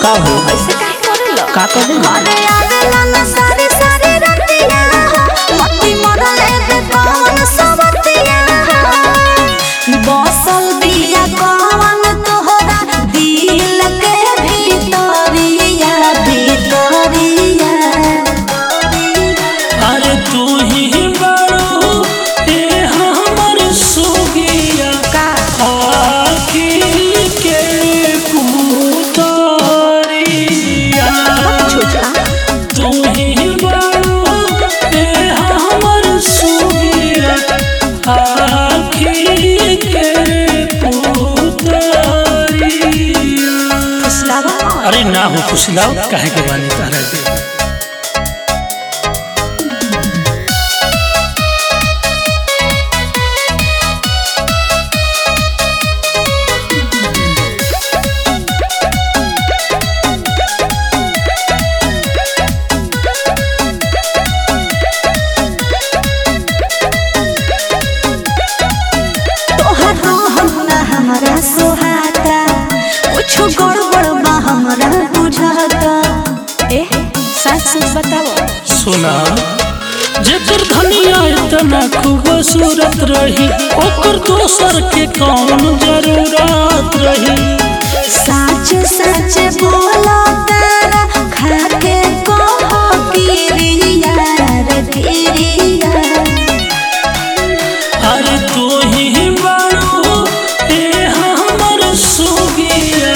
का हो ऐसे काहे करेलो का कर दे घरे आवेला न सारे सारे रतिया मती मरले बे कौन सबतिया बसल बिया कौन तोहरा दिल के भीतरिया भीतरिया अरे तू ही बड़ो ए हमर सुगिया का आखिर के पुतरिया छोटा तू ही बड़ो ए हमर सुगिया आखिर के पुतरिया फुसलावा अरे ना हो खुशलाओ काहे के बानी तारा के तोहर रहन ना हमरा सोहाता कुछो गड़बड़ बा हमरा बुझाता ए सच सच बताओ सुना जेकर धनिया इतना खूबसूरत रही ओकर दोसर के कौन जरूरत रही सच सच बोलो तारा खाके कहो किरिया रे किरिया अरे तू ही बड़ो ए हमर सुगिया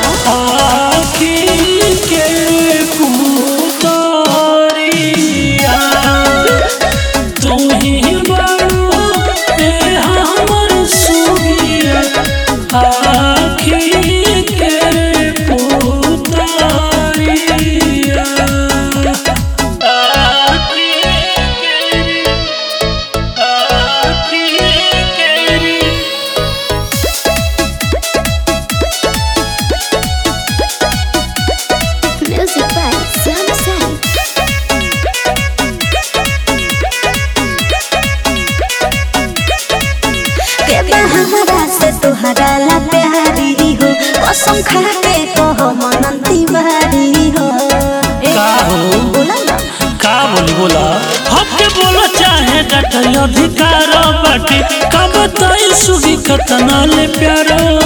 आखिर के पुतरिया तू ही बड़ो ए हमर सुगिया आखिर के पुतरिया म्यूजिक बाय श्याम सैन के बा हमरा से तोहरा ला प्यारी हो कसम खा के कहो मनन तिवारी हो ए, का हो? बोला ना का बोली बोला हमके बोला चाहे डटल अधिकार बाटे का बताई सुगी कतना ले प्यारो